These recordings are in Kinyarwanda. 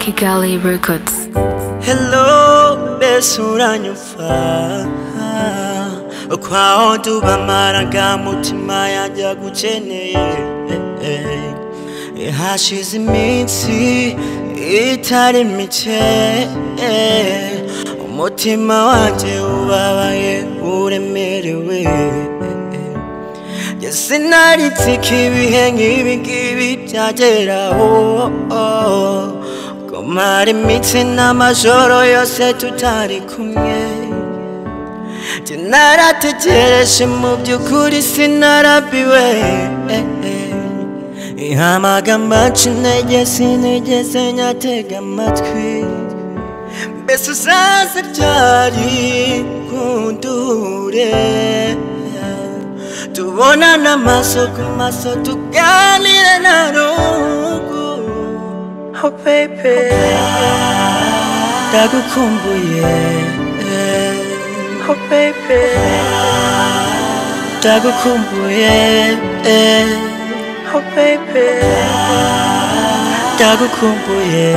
Kigali Records. Hello, bese uranyumva kwaho tubamara ga mutima yajya gukeneye Eh, hashize iminsi itari mike eh, umutima wanjye ubabaye uremerewe njye sinaritsika ibihe nk'ibi ngibi byageraho kumara imitsi n'amajoro yose tutari kumwe narategereje mu by'ukuri sinarabiwe ihamagambo nshintege sinigeze nyatega amatwi mbese uzaze ryari kundure tubonane amaso ku maso tuganire na rungu oh baby ndagukumbuye oh baby ndagukumbuye oh baby ndagukumbuye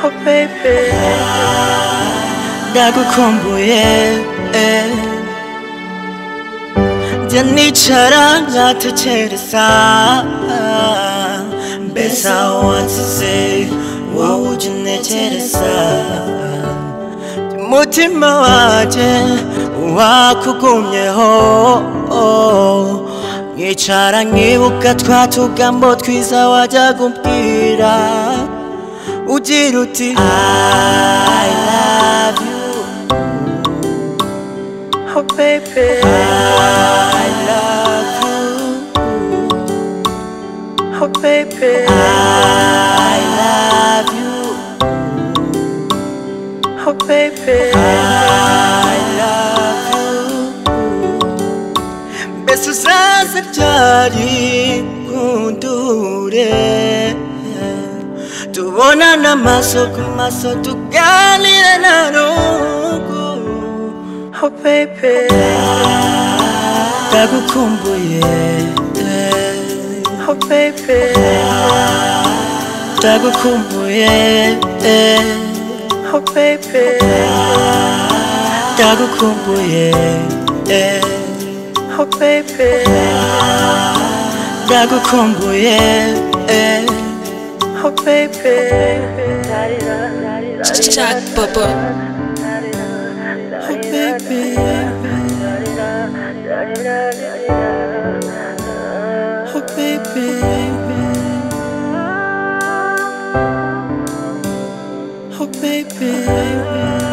oh baby ndagukumbuye njya nicara nkatekereza mbese aho wansize wowe ujya untekereza umutima wanjye wakugumyeho nkicara nkibuka twa tugambo twiza wajyaga umbwira ugira uti I love you Oh baby I love you Oh baby I love you Oh baby I love you Mbese uzaze ryari nkundure Tubonane amaso ku maso tuganire na rungu Oh baby Ndagukumbuye Oh baby Ndagukumbuye Oh baby Ndagukumbuye Oh baby Ndagukumbuye Oh baby Jack Bubba. Oh baby Oh baby Oh baby